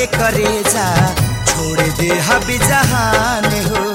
के करेजा छोड़ दे हबी जहान हो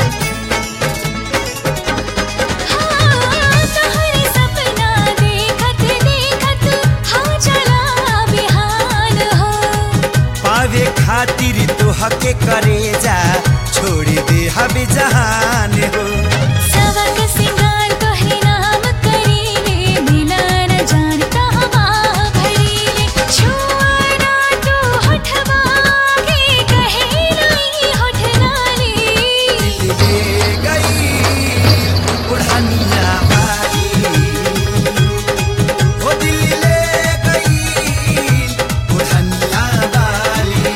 हाँ तोहरे सपना देखत देखत हो चला बिहान हो पावे खातिर तो हके करेजा छोड़ दे हबी जहान हो सबक सिंगार तोहरे नाम करीले मिला न जान कहवा भरीले छुआना तो होठवा के कहे नहीं होठ लाली ले गई बुढ़निया वाली वो दिल ले गई बुढ़निया वाली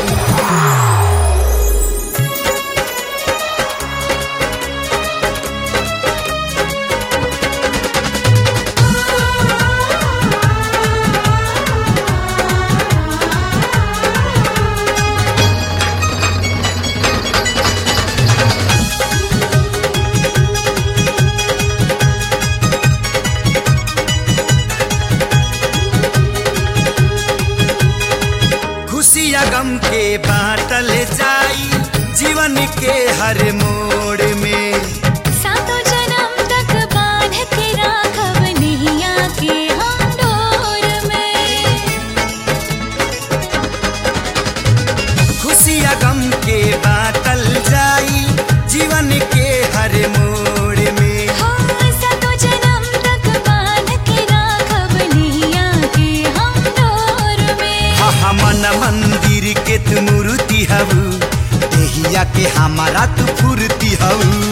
खुशिया गम के बाटल जाई जीवन के हर मोड़ में सातों जन्म तक बांध के राखब नैया के हम डोर में खुशिया गम के बाटल जाई जीवन के हर मोड़ में हो सातों जन्म तक बांध के राखब नैया के हम डोर में हा मन मंदिर के तू मूर्ति हऊ देहिया के हमारा तू फूर्ति हऊ